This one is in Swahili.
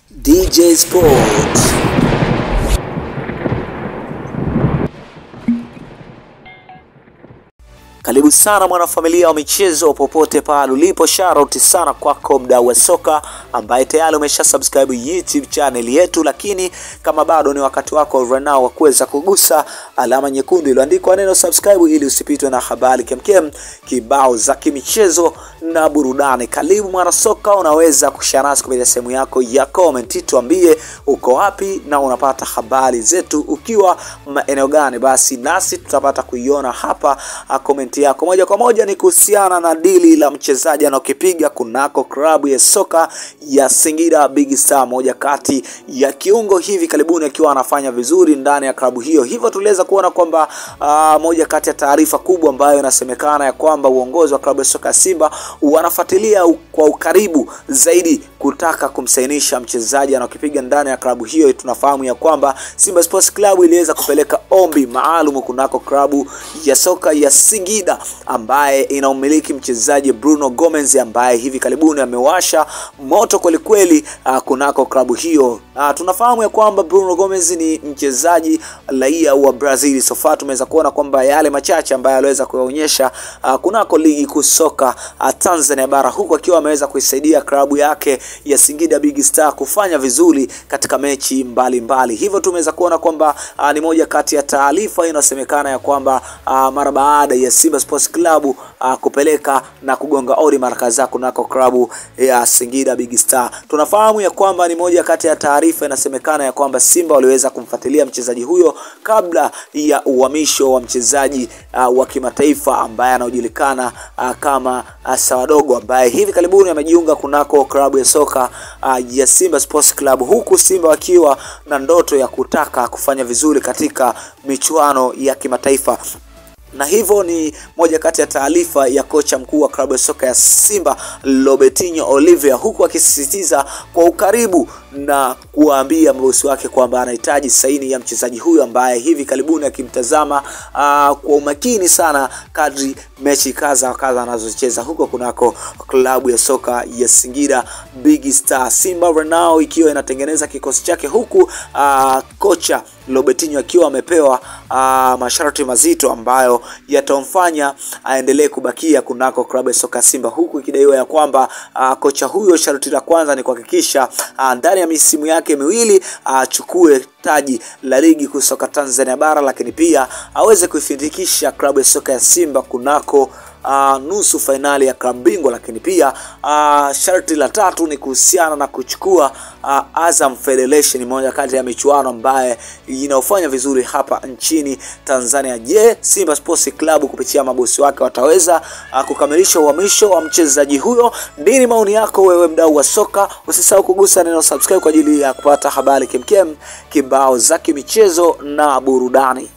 DJ Sports. Karibu sana mwanafamilia wa michezo popote pale ulipo, shoutout sana kwako mdau wa soka ambaye tayari umesha subscribe YouTube channel yetu, lakini kama bado ni wakati wako right now wa kuweza kugusa alama nyekundu iliyoandikwa neno subscribe ili usipitwe na habari kemkem kibao za kimichezo na burudani. Karibu mwana soka, unaweza kushare nasi kupitia sehemu yako ya comment, tuambie uko wapi na unapata habari zetu ukiwa maeneo gani, basi nasi tutapata kuiona hapa comment yako moja kwa moja. Ni kuhusiana na dili la mchezaji anaokipiga kunako klabu ya soka ya Singida Big Star, moja kati ya kiungo hivi karibuni akiwa anafanya vizuri ndani ya klabu hiyo. Hivyo tuliweza kuona kwamba uh, moja kati ya taarifa kubwa ambayo inasemekana ya kwamba uongozi wa klabu ya soka ya Simba wanafuatilia kwa ukaribu zaidi kutaka kumsainisha mchezaji anaokipiga ndani ya klabu hiyo. Tunafahamu ya kwamba Simba Sports Club iliweza kupeleka ombi maalum kunako klabu ya soka ya Singida ambaye inaumiliki mchezaji Bruno Gomez ambaye hivi karibuni amewasha moto kwelikweli uh, kunako klabu hiyo. Uh, tunafahamu ya kwamba Bruno Gomez ni mchezaji raia wa Brazil. Sofa tumeweza kuona kwamba yale machache ambayo aliweza kuyaonyesha uh, kunako ligi kuu soka uh, Tanzania bara huku akiwa ameweza kuisaidia klabu yake ya Singida Big Star kufanya vizuri katika mechi mbalimbali mbali. Hivyo tumeweza kuona kwamba uh, ni moja kati ya taarifa inasemekana ya kwamba uh, mara baada ya Simba Sports Club uh, kupeleka na kugonga ori mara kadhaa kunako klabu ya Singida Big Star. Tunafahamu ya kwamba ni moja kati ya taarifa inasemekana ya kwamba Simba waliweza kumfuatilia mchezaji huyo kabla ya uhamisho wa mchezaji uh, wa kimataifa ambaye anaojulikana uh, kama uh, Sawadogo ambaye hivi karibuni amejiunga kunako klabu ya soka uh, ya Simba Sports Club, huku Simba wakiwa na ndoto ya kutaka kufanya vizuri katika michuano ya kimataifa na hivyo ni moja kati ya taarifa ya kocha mkuu wa klabu ya soka ya Simba Robertinho Oliveira, huku akisisitiza kwa ukaribu na kuwaambia mabosi wake kwamba anahitaji saini ya mchezaji huyu ambaye hivi karibuni akimtazama uh, kwa umakini sana kadri mechi kadha kadha anazocheza huko kunako klabu ya soka ya Singida Big Star. Simba Renao ikiwa inatengeneza kikosi chake huku uh, kocha Robertinho akiwa amepewa uh, masharti mazito ambayo yatamfanya aendelee kubakia kunako klabu ya soka Simba, huku ikidaiwa ya kwamba uh, kocha huyo sharti la kwanza ni kuhakikisha uh, ndani ya misimu yake miwili achukue uh, taji la ligi kuu soka Tanzania bara, lakini pia aweze kuifikisha klabu ya soka ya Simba kunako Uh, nusu fainali ya klabu bingwa, lakini pia uh, sharti la tatu ni kuhusiana na kuchukua uh, Azam Federation, moja kati ya michuano ambaye inaofanya vizuri hapa nchini Tanzania. Je, Simba Sports Club kupitia mabosi wake wataweza uh, kukamilisha uhamisho wa mchezaji huyo? Nini maoni yako wewe mdau wa soka? Usisahau kugusa neno subscribe kwa ajili ya kupata habari kemkem kibao za kimichezo na burudani.